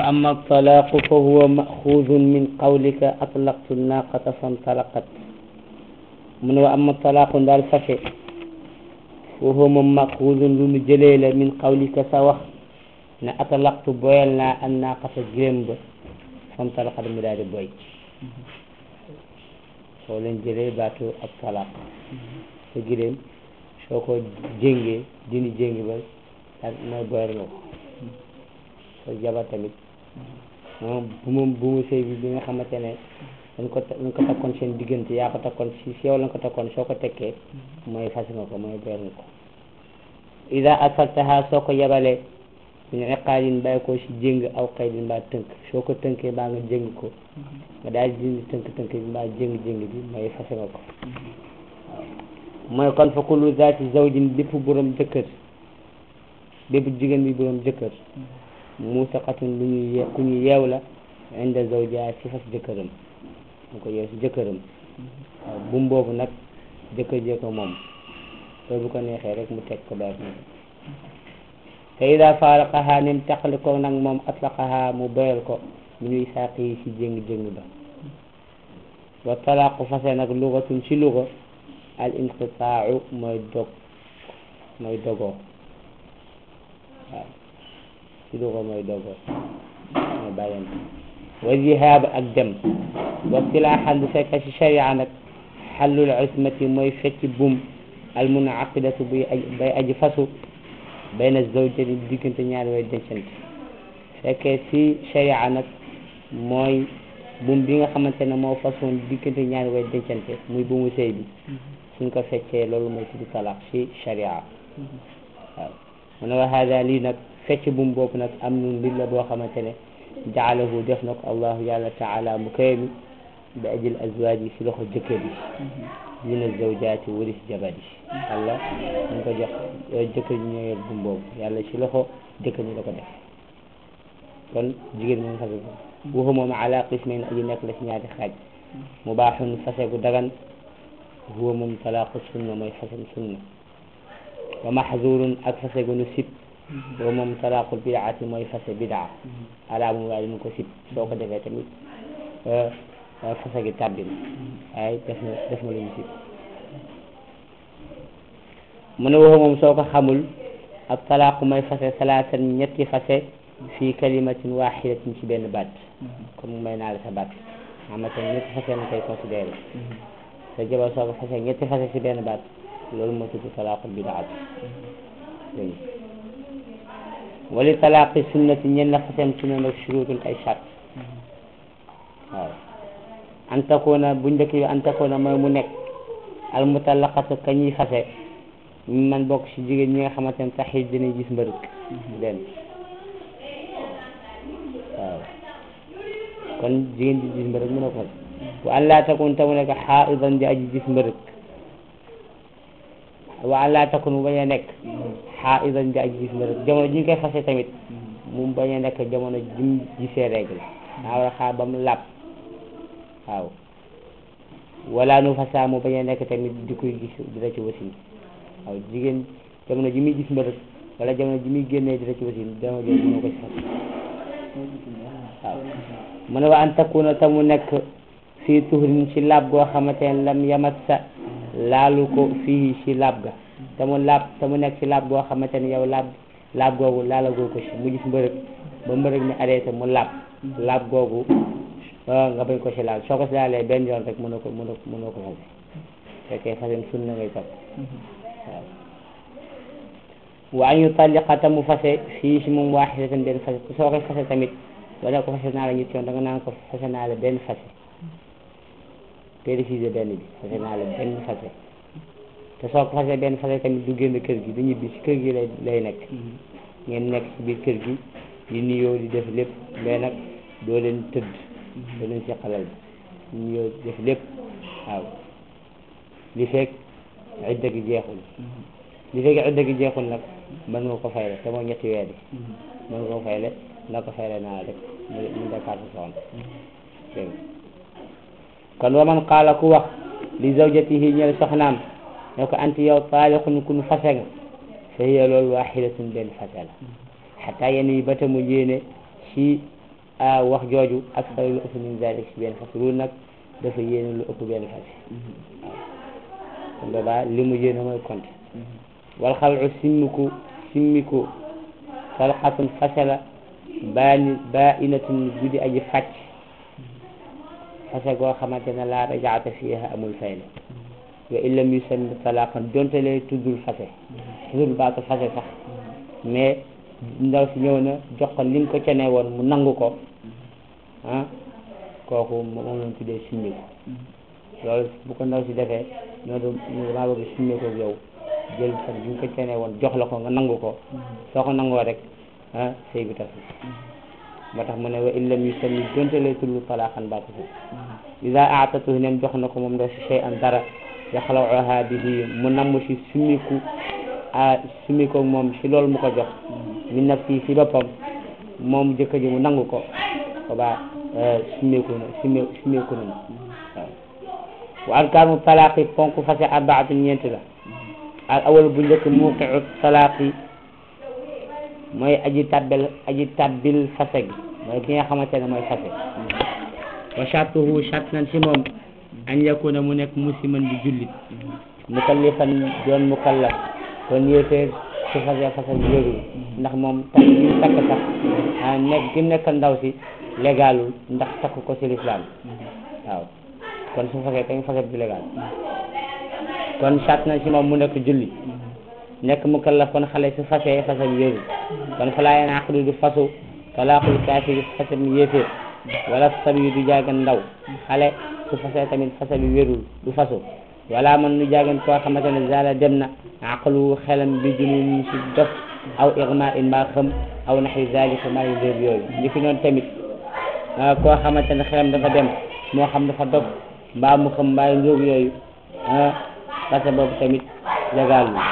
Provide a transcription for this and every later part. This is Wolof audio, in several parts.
wa amma talaaqu fa huwa maxuudun min qawlika atlaqtu naaqata fantalaqat mu ne wa amma talaaqu daal fase fa huwa moom maxuudun lu nu jëlee la min qawlika sa wax ne atlaqtu boyal naa an naaqata gërëm ba fantalaqat mu daal di boy soo leen jëlee baatu ab talaaq sa gërëm soo ko jéngee dindi jéngi ba daal mooy boyal nga ko sa jabar tamit moom bu moom bu mu sëy bi bi nga xamante ne dañ ko dañ ko takkoon seen diggante yaa ko takkoon si si yow lañ ko takkoon soo ko tekkee mooy fas nga ko mooy boyal nga ko ida asaltaha soo ko yabalee suñu iqaalin bàyyi ko si jéng aw xaydin mbaa tënk soo ko tënkee mbaa nga jéng ko nga daal di dindi tënk-tënk bi mbaa jéng-jéng bi mooy fas nga ko mooy kon fa kullu zaati zawjin bépp borom jëkkër bépp jigéen bi borom jëkkër muusaqatun lu ñuy ye ku ñu yeew la inda zawja si fas jëkkëram mu ko yeew si jëkkëram waaw bum boobu nag jëkkër jee ko moom te bu ko neexee rek mu teg ko daal te ida faaraqaha nim taqali ko nag moom atlaqaha mu boyal ko mu ñuy sàq yi si jéng-jéng ba wa talaaqu fase nag lugatun si luga al inqitaau mooy dog mooy dogoo waaw si luga mooy dogoo mooy bàyyante wa zihaab ak dem wa silaaxan bu fekkee si sharia nag xallul ismati mooy fecc bum al munaqidatu buy aj bay aji fasu bayna zawjati diggante ñaari way dencante fekkee si sharia nag mooy bum bi nga xamante ne moo façon diggante ñaari way dencante muy bumu sëy bi suñ ko feccee loolu mooy tuddu talaq si sharia waaw mu ne wa hada lii nag fecc bum boobu nag am nun mbir la boo xamante ne jaalahu def na ko allahu yàlla taala mu koy mi bi ajil azwaaj yi si loxo jëkkër yi dina zawjaati wari si jabar yi yàlla ñu ko jox jëkkër ñi ñoo yor bum boobu yàlla si loxo jëkkër ñi la ko def kon jigéen moom fase ko waxu moom ala qismayn aji nekk la si ñaari xaaj mubaaxun fase gu dagan huwa moom talaaqu sunna mooy fase sunna wa maxzurun ak fase gu nu sib huwa moom talaaqul bidaati mooy fase bidaa ala mu waaye ñu ko sib soo ko defee tamit fase gi tàbbi na waaye def na def na lu ñu sib mu ne waxu moom soo ko xamul ak talaaqu mooy fase salaatan ñetti fase fii kalimatin waxidatin ci benn baat comme may naa la sa baat xamante ne ñetti fase na koy considéré sa jabar soo ko fase ñetti fase ci benn baat loolu moo tudd talaaqul bidaat dégg wali talaaqi sunnati ñen la fasem sunna nag shurutun ay chart waaw an takuna bu njëkk bi an takuna mooy mu nekk al mutallaqatu ka ñuy fase man bokk ci jigéen ñi nga xamante ne taxit dinañ gis mbërëk benn waaw kon jigéen di gis mbërëk mën a ko wa an laa takun te mu nekk xaaidan di aji gis mbërëk wa an laa takun mu bañ a nekk xaaidan di aji gis mbërëk jamono ji ñu koy fase tamit mu bañ a nekk jamono ji mu gisee règle daa war a xaar ba mu làpp waaw wala nu fasa mu bañ a nekk tamit di koy gis dina ci wasin waaw jigéen jamono ji muy gis mbërëk wala jamono ji muy génnee dina ci wasin dama jël mënoo ko ci fas waaw mu ne wa an takuna te mu nekk fii tuhrin ci laab goo xamante ne lam yamassa laalu ko fii ci laab ga te mu laab te mu nekk ci laab goo xamante ne yow laab laab googu laalagoo ko ci mu gis mbërëg ba mbërëg mi arrêté mu laab laab googu nga bañ ko ci laal soo ko ci laalee benn yoon rek mënoo ko mënoo mënoo ko fase fekkee fasem sunna ngay topp waaw wa an yutalliqa te mu fase fii ci moom waaxidatan benn fase soo koy fase tamit wala ko fase naa la ñetti yoon da nga naan ko fase naa la benn fase précisé benn bi fase naa la benn fase te soo ko fase benn fase tamit du génn kër gi du ñibbi ci kër gi lay lay nekk ngeen nekk ci biir kër gi di nuyoo di def lépp mais nag doo leen tëdd doo leen ci xalal bi nuyoo di def lépp waaw li fekk idda gi jeexul li fekk idda gi jeexul nag mën nga ko fayle te mooy ñetti weer yi mën nga ko fayle na ko fayle naa rek mu dakaat sa soxna dégg kon wa man qaala ku wax li zawjatihi ñel soxnaam ne ko anti yow taaliqun kun fase nga fa hiya loolu waxidatun benn fase la xataa yenn yi ba ta mu yéene ci wax jooju ak sa lu ëpp min zalik si benn fas loolu nag dafa yéene lu ëpp benn fas waaw kon boobaa li mu yéene mooy compte wal xalcu simmiku simmiku talxatun fasala baani ba inatun guddi aji fàcc fase goo xamante ne laa rajaata fiiha amul fay la wa illam yusammi talaqan donte lee tuddul fase tuddul baatu fase sax mais ndaw si ñëw na jox ko li nga ko cene woon mu nangu ko ah kooku moom lañ tuddee simmiku loolu bu ko ndaw si defee ñoo doon damaa bëgg simmiku ak yow jël sax li nga ko cene woon jox la ko nga nangu ko soo ko nangoo rek ah sëy bi tas moo tax mu ne wa illam yusammi donte lee tuddul talaqan baatu fase ida aatatu nem jox na ko moom ndaw si shay an dara yaxlawuha bihi mu namm si summiku a summiko moom si loolu mu ko jox min nafsi si boppam moom jëkkër ji mu nangu ko boobaa summiku na summe summiku na waaw wa arkaanu talaaqi ponk fase arbaatu ñeenti la al awal bu njëkk muqiu talaaqi mooy aji tabbel aji tabbil fase gi mooy ki nga xamante ne mooy fase wa shartuhu shart nan si moom an yakuna mu nekk musliman di jullit mukallifan doon mukallaf kon yéeféer su fase fase bi wérul ndax moom takk gi mu takk sax ah nekk gi mu nekk ndaw si légalul ndax takk ko si lislaam waaw kon su fase tamit fase bi légal kon shart nan si moom mu nekk jullit nekk mukallaf kon xale su fase fase bi wérul kon falaa yanaaqidu du fasu talaaqul kaafiri fase bi yéeféer wala sabi du jaagan ndaw xale su fase tamit fase bi wérul du fasu wala man nu jaagan koo xamante ne zala dem na aqlu xelam bi junun si dof aw irma in mbaa xam aw naxi zalika maa ngi léeb yooyu li fi noonu tamit koo xamante ne xelam dafa dem moo xam dafa dof mbaa mu xam mbaa njóog yooyu fase boobu tamit légal lu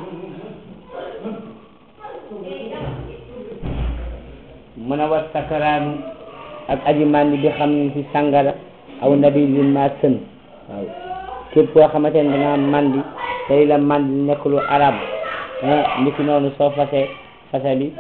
mun a war sakaraanu ak aji màndi bi xam ne ci sàngara aw nabi bi ma sën waaw képp koo xamante ne danga màndi tey la màndi nekk lu arab ni ki noonu soo fase fase bi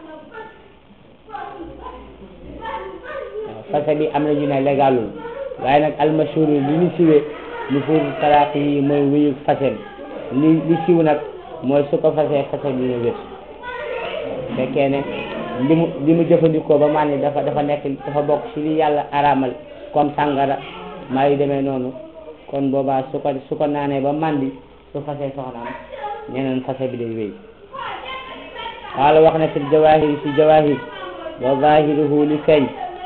waaw fase bi am na ñu ne légalul waaye nag almashhur li ñu siwee nu fuur talaaq yi mooy wéyu fase bi li li siw nag mooy su ko fase fase bi na wér fekkee ne li mu li mu jëfandikoo ba màndi dafa dafa nekk dafa bokk ci li yàlla araamal comme sàngara maa yi demee noonu kon boobaa su ko su ko naanee ba màndi su fasee soxnaam ñeneen fase bi day wéy wala wax na fi jawahir si jawahir wa zahiruhu li feeñ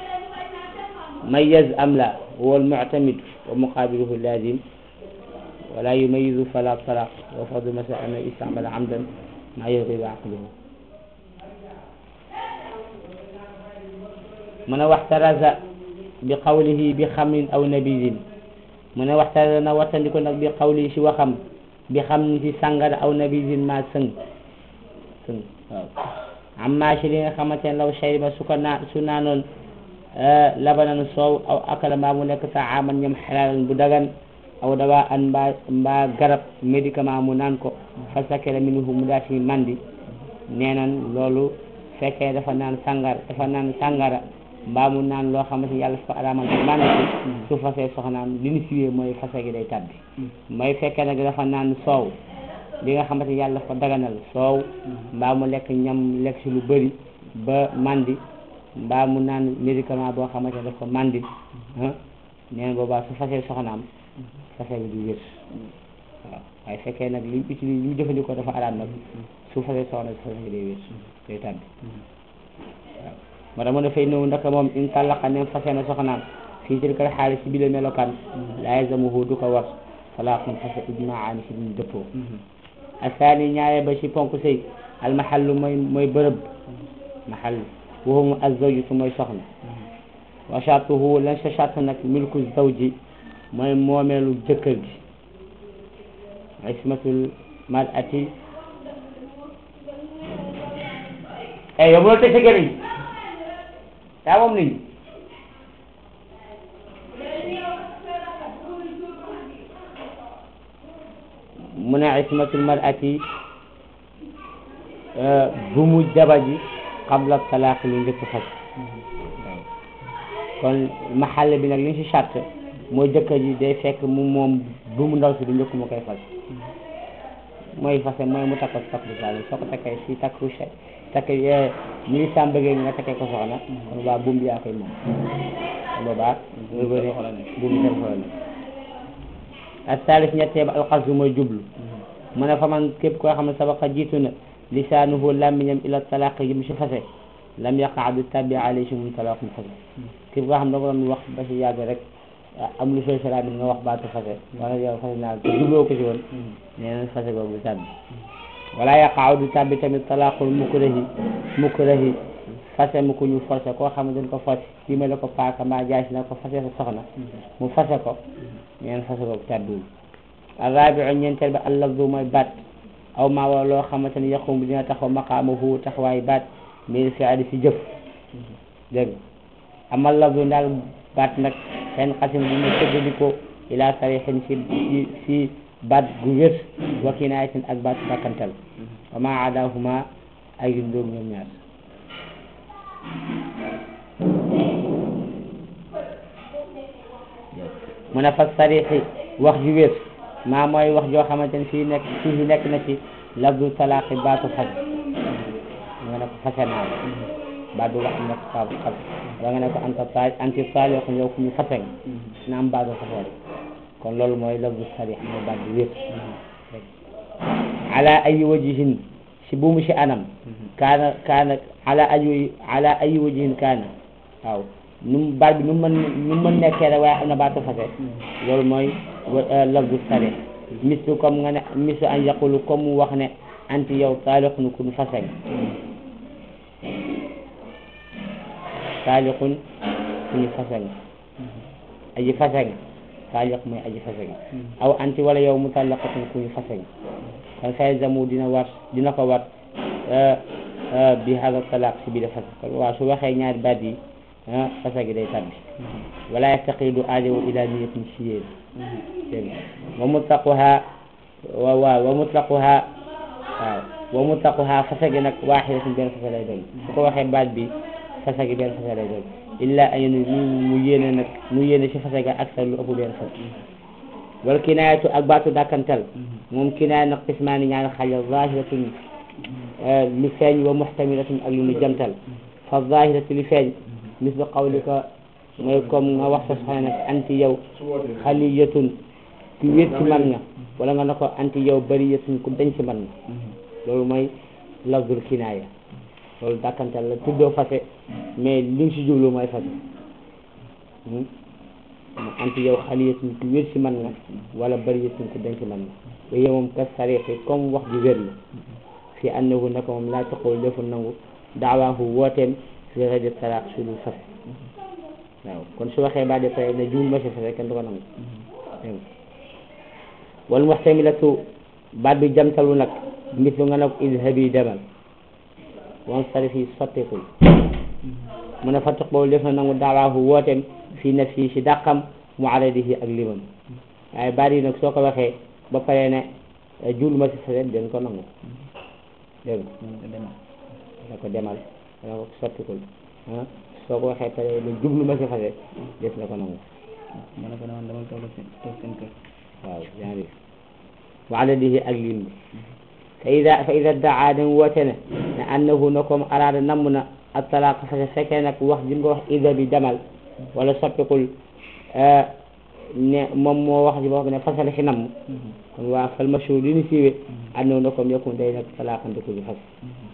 mayaz am la huwa almuctamid wa muqabiluhu lazim wala yumayizu fala talaq wa fadlu masa ana istamala amdan ma yuridu aqluhu mu ne waxtaraza bi qawlihi bi xamrin aw nabidin mu ne waxtaraza na wattandiko nag bi qawlihi si waxam bi xam ni si sàngara aw nabidin ma sëng sëng waaw amma si li nga xamante ne law shariba su ko naa su naanoon labanan soow aw akala mbaa mu nekk taaman ñam xalaalan bu dagan aw dawaa an mbaa mbaa garab médicament mu naan ko fa sakela minhu mu daa si mandi nee nan loolu fekkee dafa naan sàngar dafa naan sàngara mbaa mu naan loo xamante yàlla fa araamal ko mànd ci su fasee soxnaam li ñu siwee mooy fase gi day tàbbi mooy fekkee nag dafa naan soow li nga xamante yàlla fa daganal soow mbaa mu lekk ñam lekk si lu bëri ba mandi mbaa mu naan médicament boo xamante ne daf ko mandi ah neen boobaa su fasee soxnaam fase bi du wér waaw waaye fekkee nag li mu utilise li mu jëfandikoo dafa araam nag su fasee soxna su fase gi day wér day tàbbi waaw moo tax mu ne fay ñëw ndaka moom in tallaqa nem fase na soxnaam fii tilkal xaalis si bi la melokaan laa yazamuhu du ko war talaaqun fase ijmaani si duñ dëppoo asaani ñaare ba si ponk sëy almahallu mooy mooy bërëb mahall waxumu azawjatu mooy soxna wa shartuhu lan sa shart nag milku zawji mooy moomeelu jëkkër gi ismatul mar'ati eh yow mënoo tëj sa gémmiñ yaa moom nit ñi mu ne ismatul mar'ati bu mu jaba ji qabla talaaq lu njëkk fas waaw kon maxalle bi nag li ñu si charte mooy jëkkër ji day fekk mu moom bu mu ndaw si du njëkk mu koy fas mooy fase mooy mu takk ko takk bu saalim soo ko takkee si takku che takk ñuy sàmm bëggee nga takkee ko soxna kon boobaa buum bi yaa koy moom kon boobaa buum bi seen xol la ak saalis ñettee ba alxasdu mooy jublu mu ne fa man képp koo xam ne sabaqa jiitu na lisaanuhu làmmiñam ila talaaq yi mu si fase lam yaqa du tabbi alayhi si mum talaaq mu fase képp koo xam ne da nga doon wax ba si yàgg rek am lu fay salaam nga wax baatu fase wala yow fase naa te jubloo ko si woon nee na fase googu du tàbbi wala yaqaaw du tàbbi tamit talaaqul mukrahi mukrahi fase mu ko ñu forcé koo xam ne dañ ko forcé kii ma la ko paaka maa jaay si na ko fase sa soxna mu fase ko nee na fase googu tàbbiwul arrabiu ñeenteel ba allafdu mooy baat aw maa wala loo xamante ne yaqum bi dina taxaw maqaamahu taxawaay baat mil fi adi si jëf dégg nga amal lafdu daal baat nag xen xasim bu mu tëggaliko ila sarixin si si si baat gu wér wa kinaayatin ak baat bakkantal wa ma adahuma ay ndóog ñoom ñaar mu ne fa sarixi wax ju wér maa mooy wax joo xamante ne fii nekk fii nekk na ci lafdu talaaqi baatu fase nga ne ko fase naa la baat boobu am na fa fase wala nga ne ko anta taal anti taal yoo xam yow ku ñu fase nga na am baatu fase kon loolu mooy lafdu sarix mooy baat bu wér ala ayi wajihin si bu mu si anam kaana kaana ala ayi ala ayi wajihin kaana waaw nu mu baat bi nu mu mën nu mu mën nekkee rek waaye am na baatu fase loolu mooy lafdu sarix mislu comme nga ne mislu an yaqulu comme mu wax ne anti yow taaliqun ku ñu fase nga taaliqun ku ñu fase nga aji fase nga taaliq mooy aji fase nga aw anti wala yow mutallaqatun ku ñu fase nga kon say zamu dina war dina ko war bi hada talaq si biir fase kon waaw su waxee ñaari baat yi fase gi day tabbi wala yastaqidu aajowu ila niyatin si yéen dégg nga wa mutlaquha wa waaw wa mutlaquha waaw wa mutlaquha fase gi nag waaxidatun benn fase lay doon su ko waxee baat bi fase gi benn fase lay doon illa an mu yéene nag mu yéene si fase ga ak sa lu ëpp benn fase wala kinaayatu ak baatu dàkkantal moom kinaaya nag qismaani ñaari xaajal zahiratun lu feeñ wa muhtamilatun ak lu nu jamtal fa zahiratu li feeñ mislu qawlika mooy comme nga wax sa soxna nag anti yow xaliyatun ku wét ci man nga wala nga ne ko anti yow bariyatun ku dañ ci man nga loolu mooy lafzul kinaaya loolu dàkkantal la tuddoo fase mais li nga si jublu mooy fase anti yow xaliyatun ku wét ci man nga wala bariyatun ku dañ ci man nga ba yow moom ka sarixi comme wax ju wér la fi annahu naka moom laa taxaw defu nangu daawaahu wooteem fi rajo talaq su dul fase waaw kon su waxee ba de pare ne juum ma si fase kenn du ko nangu dégg nga wal muxtamilatu baat bi jamtalu nag mislu nga ne ko idhabi demal wan sarifi sottikul mu ne fattiq boobu def na nangu daawaahu wooteem fii nafsi si dàqam mu aradihi ak limam waaye baat yi nag soo ko waxee ba pare ne juul ma si fase den ko nangu dégg nga ko demal dana ko sottikul ah soo ko waxee pare ne jublu ma si fase des na ko nangu ma ne ko ne man dama toog seen toog seen kër waaw genre wa adadihi ak lim bi fa ida fa ida daa dem woote ne ne annahu na comme araada namm na ak talaaq fase fekkee nag wax ji nga wax ida bi demal wala soppikul ne moom moo wax ji boo xam ne fasale si namm kon waa fal mashhur li ñu siiwee annahu na comme yokkum day nag talaaqante ko ñu fas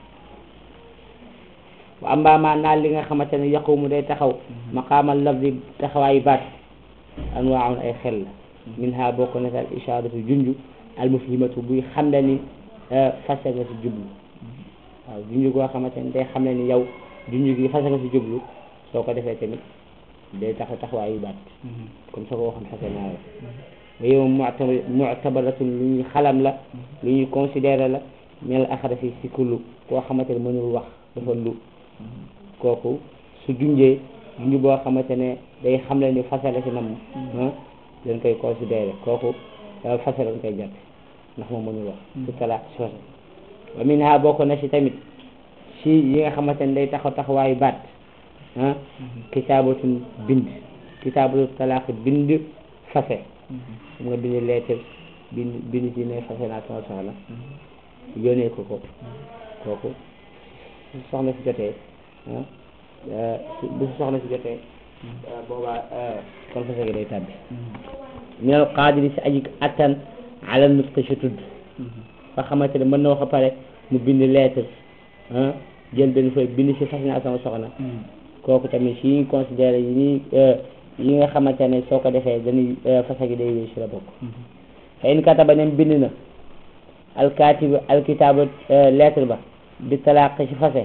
wa amma ma naal li nga xamante ne yaqumu day taxaw maqaamal lafzi taxawaayu baat anwaaun ay xel la min ha bokk na al ishaaratu junju al mufhimatu buy xam ne ni fase nga si jublu waaw junju goo xamante ne day xam ne ni yow junju gi fase nga si jublu soo ko defee tamit day tax taxawaayu baat comme soo ko waxoon fase naa la wa yow mu'tabaratun lu ñuy xalam la lu ñuy considéré la mel axarafi si kullu koo xamante ne mënul wax dafa lu kooku su junjee junju boo xamante ne day xam ne ni fase la si nam dañ koy considéré kooku fase lañ koy jàppe ndax moom mënul wax su talaaq si fase wa min ha bokk na si tamit si yi nga xamante ne day taxaw taxawaayu baat ah kitaabatun bind kitaabatu talaaq bind fase xam nga bind lettre bind bind ci ne fase naa sama soxna yónnee ko ko kooku su soxna si jotee ah bu su soxna si jotee boobaa kon fase gi day tàbbi minal qaadiri si aji attan ala nutqi si tudd fa xamante ne mën na wax a pare mu bind lettre ah jël benn fooy bind si fas naa sama soxna kooku tamit si ñuy considéré yi ñuy yi nga xamante ne soo ko defee dañuy fase gi day wéy si la bokk fa in kataba nem bind na alkaatibu alkitaaba lettre ba bi talaaq si fase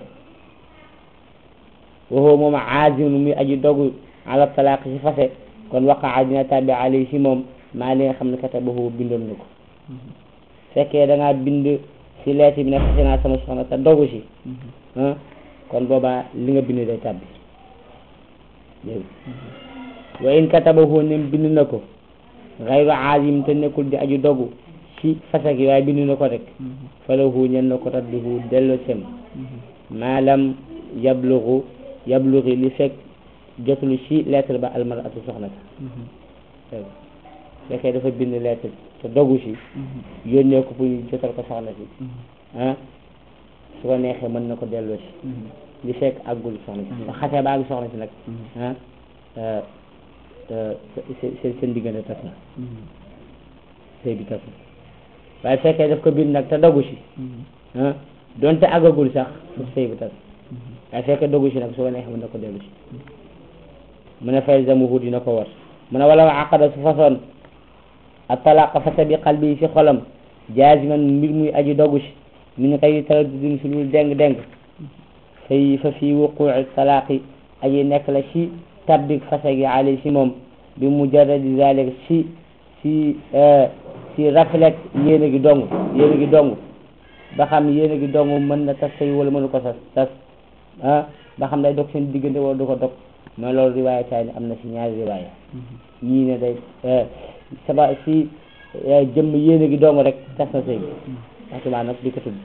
waxoo moom aazimun muy aji dogu ala talaaq si fase kon waqaa dina tàbbi alay si moom maa li nga xam ne katabahu bindoon na ko fekkee da ngaa bind si lettre bi ne fase naa sama soxna te dogu si ah kon boobaa li nga bind day tàbbi dégg wa in katabahu nem bind na ko xayru aazim te nekkul di aju dogu ci fase gi waaye bind na ko rek falahu ñen na ko radduhu dello sem maalam yablugu yablugi li fekk jotul ci lettre ba almaratu soxna sa fekkee dafa bind lettre te dogu si yónnee ko pour ñu jotal ko soxna si ah su ko neexee mën na ko delloo si li fekk àggul soxna si ba xasee ba àgg soxna si nag ah seen seen diggante tas na sëy bi tas na waaye fekkee daf ko bind nag te dogu si ah donte àggagul sax su sëy bi tas waaye fekkee dogu si nag su ko neexee mën na ko dellu si mu ne fay zamuhu dina ko war mu ne wala aqada su façon a talaqa fase bi qalbi si xolam jaaziman mbir muy aji dogu si min xëy taraddudin si lul deng deng fay fa fii wuquuci talaaqi aji nekk la si tabbik fase gi ali si moom bi mujarradi zalik si si si raflet yéene gi dong yéene gi dong ba xam yéene gi dong mën na tas sëy wala mënu ko tas tas ah ba xam day dog seen diggante wala du ko dog mooy loolu riwaaya taay ni am na si ñaari riwaaya yii ne day saba si jëmm yéene gi dong rek tas na sëy bi waxtumaa nag di ko tudd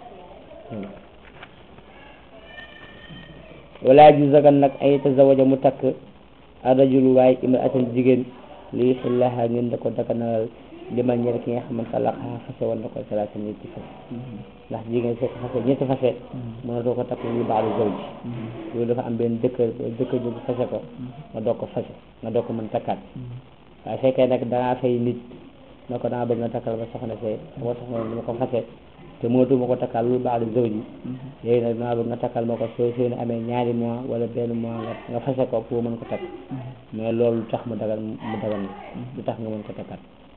wala ji zagan nag ay tazawaja mu takk arrajulu waaye imraatan jigéen li xillaha ngeen da ko daganalal liman ñeel ki nga xamante laqaa fase woon na ko salaata ñetti fase ndax jigéen soo ko fase ñetti fase mënatoo ko takk lu baalu zawji loolu dafa am benn dëkkër dëkkër bi fase ko nga doog ko fase nga doog ko mën takkaat waaye fekkee nag dangaa fay nit na ko danga bëgg nga takkal ba soxna see sama soxna dama ko fase te mënatu ma ko takkal lu baalu zawji léegi nag danga bëgg nga takkal ma ko soo soo amee ñaari mois wala benn mois nga nga fase ko pour mën ko takk mais loolu lu tax mu dagal mu dagal na lu tax nga mën ko takkaat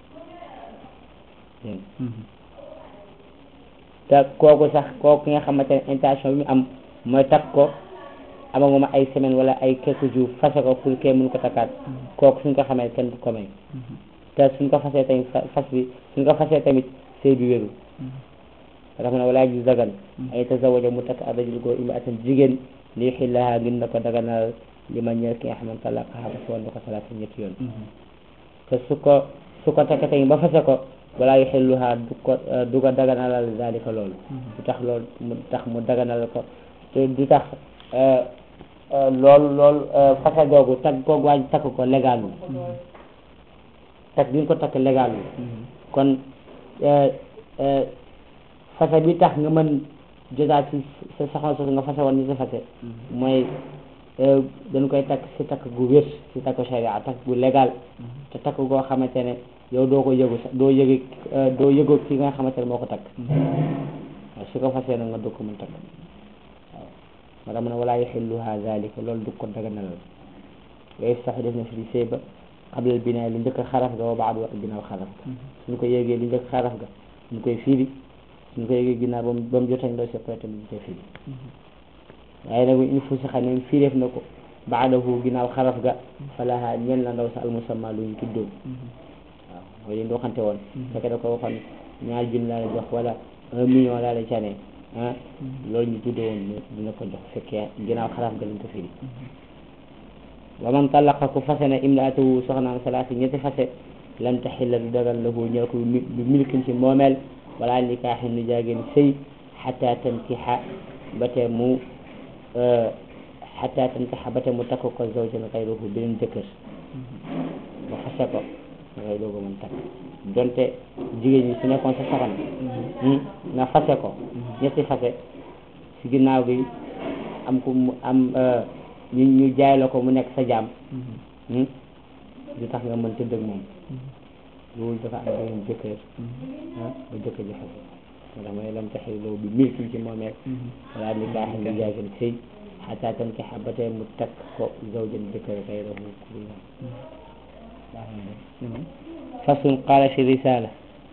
te kooku sax kooku ki nga xamante ne intention bi mu am mooy takk ko amaguma ay semaine wala ay quelques jours fase ko pour kee mun ko takkaat kooku suñ ko xamee kenn du ko may te suñ ko fasee tamit fas bi suñ ko fasee tamit sëy bi wéru dafa ne walaa ji dagan ay tazawaja mu takk arrajul góor imraatan jigéen li xillaha ngir na ko daganal li ma ñeel ki nga xamante talaqaha fase woon na ko salaata ñetti yoon te su ko su ko takk tamit ba fase ko walaa yuxilluha du ko du ko daganalal zalika loolu du tax loolu mu tax mu daganal ko te du tax loolu loolu fase googu takk googu waaj takk ko légal wu takk bi nga ko takk légal wu kon fase bi tax nga mën jotaat ci sa soxna soosu nga fase woon ni sa fase mooy dañ koy takk si takk gu wér si takk sharia takk gu légal te takk goo xamante ne yow doo ko yëgu sax doo yëgi doo yëgoo ki nga xamante ne moo ko takk waaw su ko fasee nag nga dog ko mën takk waaw moo tax mu ne walaa yaxilluha zalika loolu du ko daganalal yooyu sax def na fi sëy ba xablal binaay li njëkk xaraf ga wa baadu ak ginnaaw xaraf ga suñu ko yéegee li njëkk xaraf ga ñu koy fiiri suñu ko yéegee ginnaaw ba mu ba mu jotañ doo seppare tamit ñu koy fiiri waaye nag il faut si xam ne fiireef na ko baadahu ginnaaw xaraf ga falaha ñeel na ndaw sa almusamma lu ñu tuddoo waaw mooy li ñu waxante woon fekkee da ko waxoon ñaar junni laa la jox wala un million laa la cane ah loolu ñu tuddoo woon dina ko jox fekkee ginnaaw xaraf ga lañ ko firi wa man talaqa ku fase na imraatahu soxnaam salaati ñetti fase lam taxilla du dagan lahu ñeel ko du milkin ci moomeel wala nikaaxin nu jaageen sëy xata tankixa ba te mu xataa tankaxa ba te mu takk ko zawjan xayruhu beneen jëkkër ba fase ko ngay dooga mën takk donte jigéen ñi su nekkoon sa soxna nga fase ko ñetti fase si ginnaaw bi am ku mu am ñu ñu jaay la ko mu nekk sa jaam du tax nga mën tëdd ak moom loolu dafa am beneen jëkkër ah ba jëkkër ji fase moo tax mooy lam taxil loolu bi milki ci moomeel wala ni kaaxam ni jaagin sëy xataa tankixa ba tey mu takk ko zawjan jëkkër xayrahu ku dul moom fasun qaala fi risala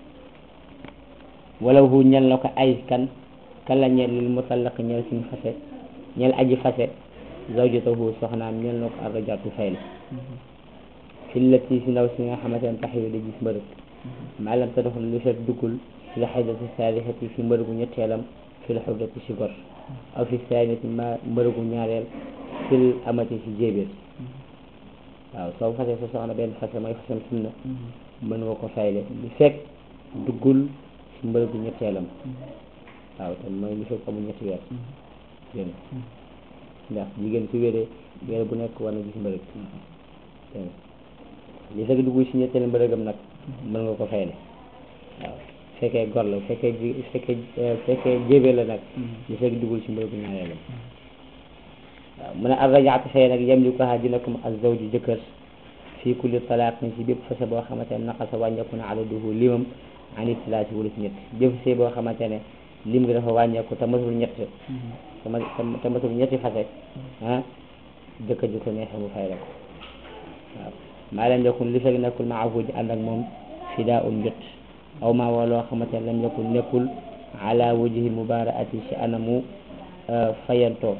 walaw hu ñel na ko ay kan kan la ñel lil mutallaq ñel suñ fase ñel aji fase zawjatahu soxnaam ñel na ko arrajatu fay la fillati si ndaw si nga xamante ne tax yu da gis mbërëg maalam te doxul lu fekk duggul fi la xaydati saalisati fi mbërëgu ñetteelam fi la xurdati si gor aw fi saaniyati ma mbërëgu ñaareel fil amati si jéebéer waaw soo fase sa soxna benn fase mooy fasam sunna mën nga ko fayle lu fekk duggul si mbërëgu ñetteelam waaw te mooy lu fekk amul ñetti weer dégg ndax jigéen su wéree weer bu nekk war na gis mbërëg dégg li fekk duggul si ñetteelu mbërëgam nag mën nga ko fayle waaw fekkee gor la fekkee ji fekkee fekkee jébee la nag li fekk duggul si mbërëgu ñaareelam waaw mu ne arrajaatu fay nag yem li ko xaa dina ko mu az zawju jëkkër fii kulli talaaqin si bépp fase boo xamante ne naqasa wàññeeku na adaduhu limam ani talaati wala si ñett bépp fase boo xamante ne lim gi dafa wàññeeku te matul ñett te ma te matul ñetti fase ah jëkkër ji ko neexee mu fay la ko waaw maa lam yakun li fekk nekkul maahu ji ànd ak moom fidaa un njot aw maa woo loo xamante ne lam yakun nekkul ala wajhi mubaaraati si anamu fayantoo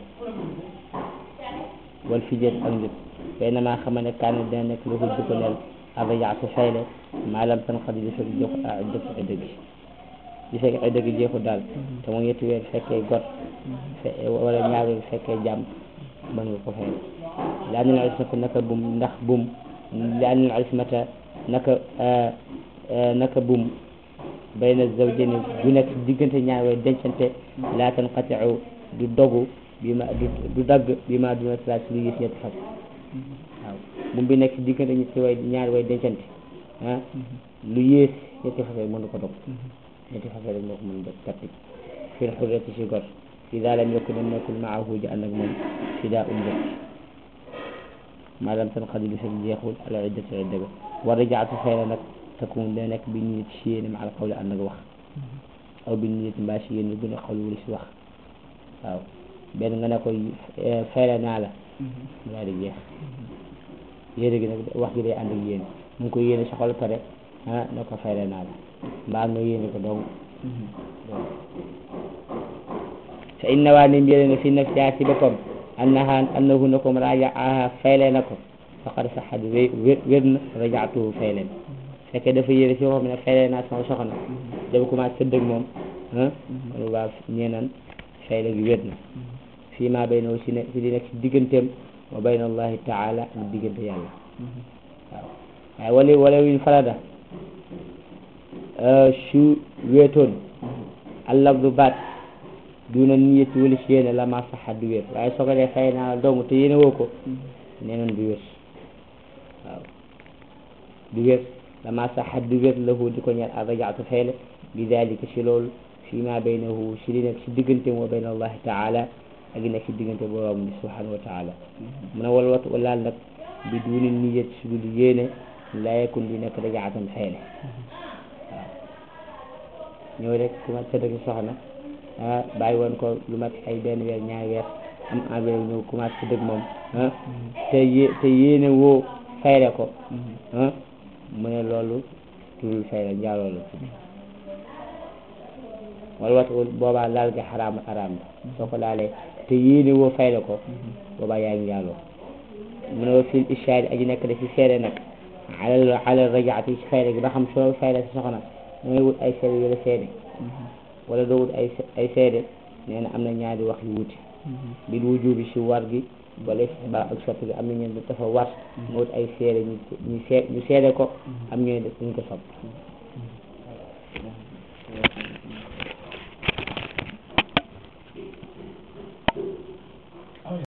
wal fijat ak njot fay na maa xama ne kaan dina nekk lu di ko neel arrajaatu fayle maa lam tan xadi li fekk jox jox ay dëgg li fekk ay dëgg jeexu daal te mu ñetti weer fekkee got wala ñaar weer fekkee jàmm mën nga ko fayle laa nil ismata naka bum ndax bum laa nil ismata naka naka bum bayna zawjayni du nekk diggante ñaar way dencante laa tanqatiu du dogu bi ma du dagg bi ma duna salaat si lu yées ñetti fas waaw bum bi nekk diggante ñetti way ñaar way dencante ah lu yées ñetti fas mënu ko dog ñetti fas rek moo ko mën dog tappi fil xurrati si gor ida lam yakun dem nekkul maahu ji ànd ak moom fidaa um njëkk maanaam tan xadi lu fekk jeexul ala iddati idda ga war a jaatu fay la nag takun da nekk bi niyet si yéene ma al xawli ànd ak wax aw bi niyet mbaa si yéene bu ne xawli wala si wax waaw benn nga ne ko fayla naa la mu daal di jeex yéene gi nag wax gi day ànd ak yéene mu ngi ko yéene sa xol pare ah ne ko fayla naa la mbaa nga yéene ko dong fa inna waa nim yéene na fi nafsiha si boppam annaha annahu na ko rajaaha fayle na ko faqad saxat wé wér na rajaatuhu fayleen fekkee dafa yéene si boppam ne fayle naa sama soxna dafa commencé sëdd ak moom ah kon waa ñeenan fayle gi wér na fii maa bay na si ne si di nekk si digganteem wa bayna allahi taala ak diggante yàlla waaw waaye wala wala win farada su wéetoon allabdu baat duna niyati wala si yéene la ma saxa du wér waaye soo ko dee fay naa la dong te yéene woo ko nee noon du wér waaw du wér la ma saxa du wér lahu di ko ñeel a rajaatu fayle bi dalika si loolu fi ma baynahu si li nekk si diggante wa bayna allahi taala ak li nekk si diggante borom bi subhanahu wa taala mu ne wal wat walaal nag bi duni niyat si dul yéene la yakun di nekk rajaatan fayle waaw ñëw rek ku ma sëdd ak soxna ah bàyyi woon ko lu mat ay benn weer ñaari weer am envie ñëw commencé dëgg moom ah te yé te yéene woo fayle ko ah mu ne loolu tudul fayle njaaloo la tudd wala wat boobaa laal ga xaraam xaraam la soo ko laalee te yéene woo fayle ko boobaa yaa ngi njaaloo mu ne wa fil ishaari aji nekk da ci seede nag alal alal rajaati ci fayle gi ba xam soo fayle sa soxna da ngay wut ay seede yu la seede wala doo wut ay ay seede nee na am na ñaari wax yu wuti bil wujubi si war gi wala ba ak sopp gi am na ñeen dafa war nga wut ay seede ñu ñu see ñu seede ko am ñooy def ñu ko sopp